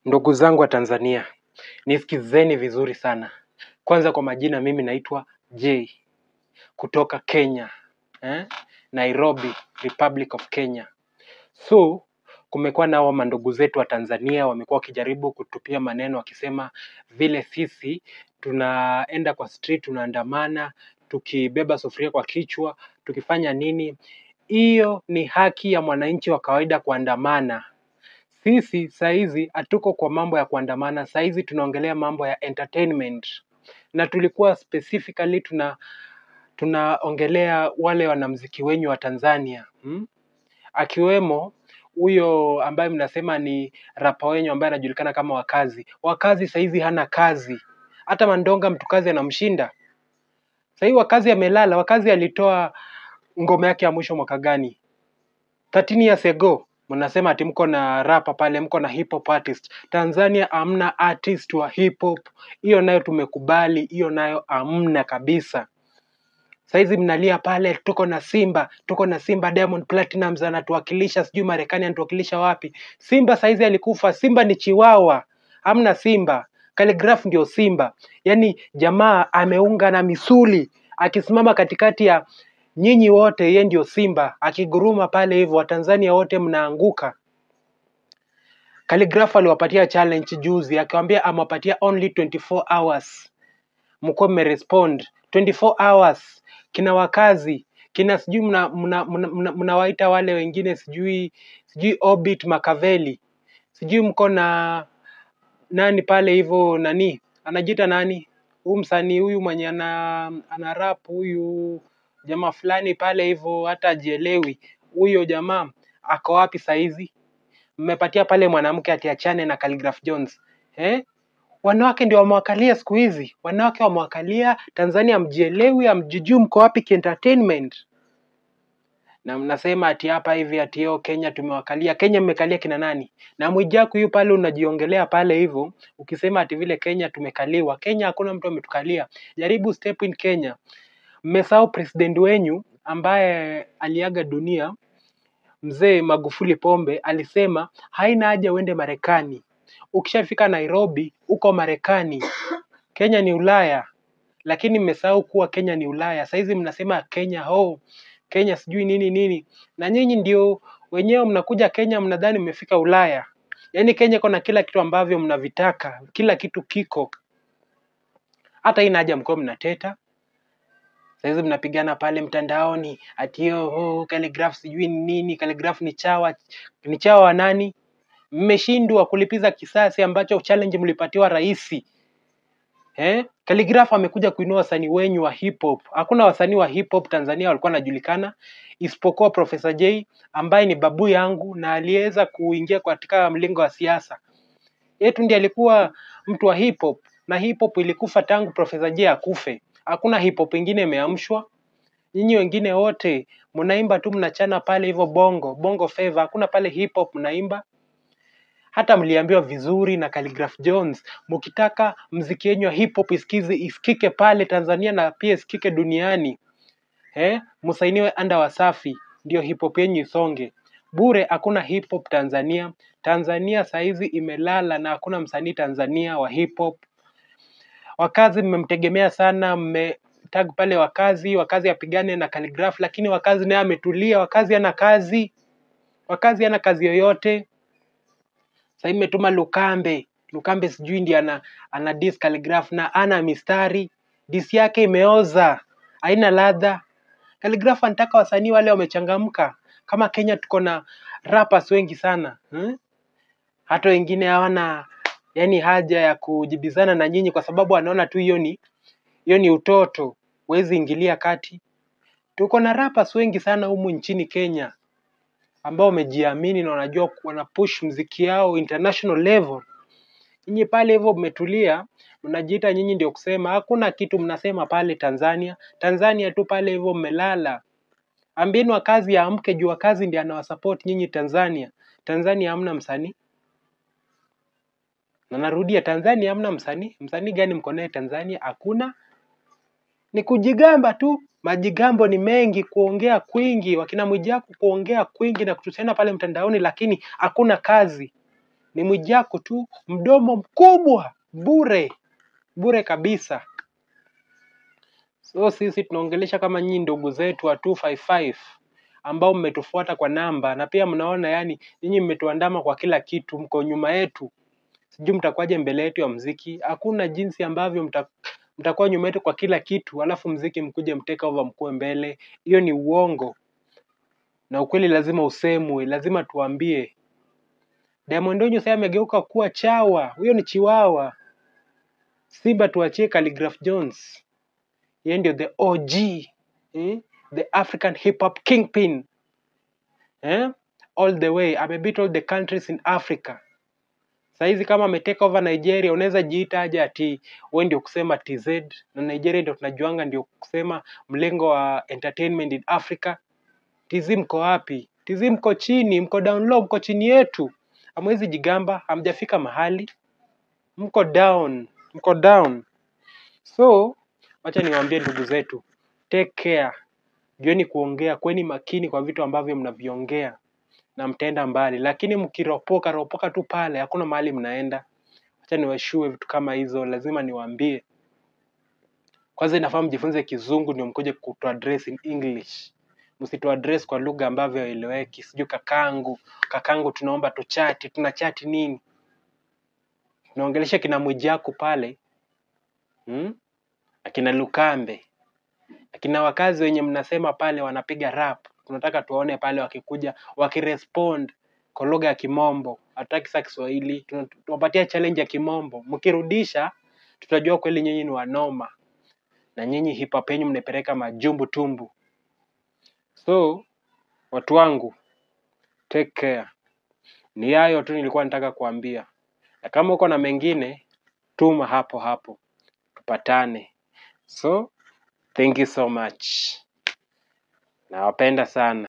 Ndugu zangu wa Tanzania, nisikizeni vizuri sana. Kwanza kwa majina, mimi naitwa J kutoka Kenya eh? Nairobi, Republic of Kenya. So kumekuwa na hawa mandugu zetu wa Tanzania wamekuwa wakijaribu kutupia maneno wakisema vile sisi tunaenda kwa street tunaandamana tukibeba sufuria kwa kichwa tukifanya nini. Hiyo ni haki ya mwananchi wa kawaida kuandamana. Sisi saizi hatuko kwa mambo ya kuandamana, saizi tunaongelea mambo ya entertainment na tulikuwa specifically tuna tunaongelea wale wanamziki wenyu wa Tanzania hmm? akiwemo huyo ambaye mnasema ni rapa wenyu ambaye anajulikana kama Wakazi. Wakazi saizi hana kazi, hata Mandonga mtukazi anamshinda. Sahii Wakazi amelala. Wakazi alitoa ngoma yake ya mwisho mwaka gani? 13 years ago mnasema ati mko na rapa pale, mko na hip hop artist. Tanzania hamna artist wa hip hop, hiyo nayo tumekubali, hiyo nayo hamna kabisa. Saizi mnalia pale, tuko na Simba, tuko na Simba. Diamond Platnumz anatuwakilisha, sijui Marekani anatuwakilisha wapi. Simba saizi alikufa. Simba ni chiwawa, hamna Simba. Khaligraph ndio Simba. Yaani jamaa ameunga na misuli, akisimama katikati ya nyinyi wote, yeye ndio Simba. Akiguruma pale hivyo, Watanzania wote mnaanguka. Khaligraph aliwapatia challenge juzi, akiwaambia amewapatia only 24 hours mkuwa mmerespond 24 hours. Kina wakazi kina sijui mnawaita mna, mna, mna, mnawaita wale wengine sijui sijui Orbit Makaveli sijui mko na nani pale hivyo nani anajiita nani huyu msanii huyu mwenye ana, ana rap huyu jamaa fulani pale hivyo hata ajielewi huyo jamaa ako wapi saizi mmepatia pale mwanamke atiachane na Khaligraph Jones eh? Wanawake ndio wamewakalia siku hizi, wanawake wamewakalia Tanzania, mjielewi, amjijui mko wapi kientertainment, na mnasema ati hapa hivi ati yo Kenya tumewakalia. Kenya mmekalia kina nani? Na Mwijaku yu pale unajiongelea pale hivyo, ukisema ati vile Kenya tumekaliwa. Kenya hakuna mtu ametukalia. Jaribu step in Kenya. Mmesahau president wenyu ambaye aliaga dunia, mzee Magufuli Pombe, alisema haina haja uende Marekani ukishafika Nairobi uko Marekani. Kenya ni Ulaya, lakini mmesahau kuwa Kenya ni Ulaya. Saizi mnasema Kenya oh, Kenya sijui nini nini, na nyinyi ndio wenyewe mnakuja Kenya mnadhani mmefika Ulaya. Yaani Kenya iko na kila kitu ambavyo mnavitaka, kila kitu kiko. Hata ina haja mkuwa mnateta saizi mnapigana pale mtandaoni ati oh, Khaligraph sijui ni nini. Khaligraph ni chawa, ni chawa wa nani? mmeshindwa kulipiza kisasi ambacho challenge mlipatiwa rais. Eh? Khaligraph amekuja kuinua wasanii wenyu wa hip hop. Hakuna wasanii wa hip hop Tanzania walikuwa wanajulikana isipokuwa Professor J ambaye ni babu yangu na aliweza kuingia katika mlingo wa siasa. Yetu ndiye alikuwa mtu wa hip hop na hip hop ilikufa tangu Professor J akufe. Hakuna hip hop ingine imeamshwa. Nyinyi wengine wote mnaimba tu mnachana pale hivyo bongo, bongo flava. Hakuna pale hip hop mnaimba hata mliambiwa vizuri na Khaligraph Jones, mkitaka mziki yenyu wa hip hop isikize isikike pale Tanzania na pia isikike duniani eh, msainiwe anda Wasafi ndio hip hop yenyu isonge. Bure hakuna hip hop Tanzania. Tanzania saizi imelala na hakuna msanii Tanzania wa hip hop. Wakazi mmemtegemea sana, mmetag pale Wakazi, Wakazi apigane na Khaligraph, lakini Wakazi naye ametulia. Wakazi hana kazi, Wakazi hana kazi yoyote. Sasa imetuma Lukambe. Lukambe sijui ndiye ana, ana diss Khaligraph na ana mistari. Diss yake imeoza, haina ladha. Khaligraph anataka wasanii wale wamechangamka. Kama Kenya tuko na rappers wengi sana hmm? Hata wengine hawana yani haja ya kujibizana na nyinyi kwa sababu wanaona tu hiyo ni hiyo ni utoto, huwezi ingilia kati. Tuko na rappers wengi sana humu nchini Kenya ambao wamejiamini na wanajua wana push mziki yao international level. Nyinyi pale hivyo mmetulia, mnajiita nyinyi ndio kusema, hakuna kitu mnasema pale Tanzania. Tanzania tu pale hivyo mmelala. Ambieni Wakazi aamke, juu Wakazi ndiye anawasupport nyinyi Tanzania. Tanzania hamna msanii, na narudia, Tanzania hamna msanii. Msanii gani mko naye Tanzania? Hakuna, ni kujigamba tu. Majigambo ni mengi, kuongea kwingi, wakina Mwijaku kuongea kwingi na kutusiana pale mtandaoni, lakini hakuna kazi. ni Mwijaku tu, mdomo mkubwa, bure bure kabisa. So sisi tunaongelesha kama nyinyi ndugu zetu wa 255 ambao mmetufuata kwa namba na pia mnaona yani nyinyi mmetuandama kwa kila kitu, mko nyuma yetu. Sijui mtakuwaje mbele yetu ya mziki. Hakuna jinsi ambavyo mta, mtakuwa nyuma yetu kwa kila kitu, alafu mziki mkuje mtake over mkuwe mbele. Hiyo ni uongo, na ukweli lazima usemwe, lazima tuambie. Diamond Onyo sasa amegeuka kuwa chawa, huyo ni chiwawa. Simba tuachie Khaligraph Jones, yeye ndio the OG eh? the African hip hop kingpin eh? all the way amebeat all the countries in Africa. Saizi kama ametake over Nigeria, unaweza jiita aje ati wewe ndio kusema TZ na Nigeria ndio tunajuanga ndio kusema mlengo wa entertainment in Africa. TZ mko wapi? TZ mko chini, mko down low, mko chini yetu. Hamwezi jigamba, hamjafika mahali, mko down, mko down. So wacha niwaambie ndugu zetu, take care, jueni kuongea, kweni makini kwa vitu ambavyo mnaviongea na mtaenda mbali, lakini mkiropoka ropoka tu pale, hakuna mahali mnaenda. Wacha niwashue vitu kama hizo, lazima niwaambie. Kwanza inafaa mjifunze Kizungu ndio mkuje kutu address in English, msitu address kwa lugha ambavyo haieleweki. Sijui kakangu, kakangu, tunaomba tuchati, tuna chati nini? Tunaongelesha kina Mwijaku pale hmm? akina Lukambe, akina wakazi wenye mnasema pale wanapiga rap, tunataka tuwaone pale wakikuja wakirespond kwa lugha ya Kimombo. Hatutaki sa Kiswahili, tuna- tunawapatia challenge ya Kimombo. Mkirudisha tutajua kweli nyinyi ni wanoma na nyinyi hip hop yenu mnaipeleka majumbu tumbu. So watu wangu, take care. Ni hayo tu nilikuwa nataka kuambia, na kama uko na mengine tuma hapo hapo tupatane. So thank you so much, nawapenda sana.